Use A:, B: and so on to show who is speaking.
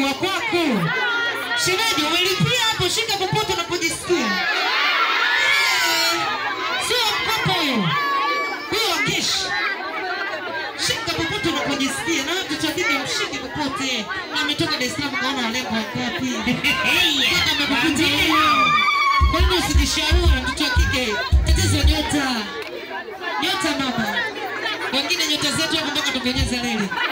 A: wa kwako. Shemeji, umelipia hapo, shika popote unapojisikia. Eh, Sio mkopo huyo, huyo wa kesh. Shika popote unapojisikia, na wewe mtoto wa kike mshike popote. Na ametoka Dar es Salaam, kaona walembo wangapi? Mpaka amekukuta wewe. Kwa nini usijishauri mtoto wa kike? Tatizo nyota, nyota mama. Wengine nyota zetu hapo mpaka tupenyeze leli.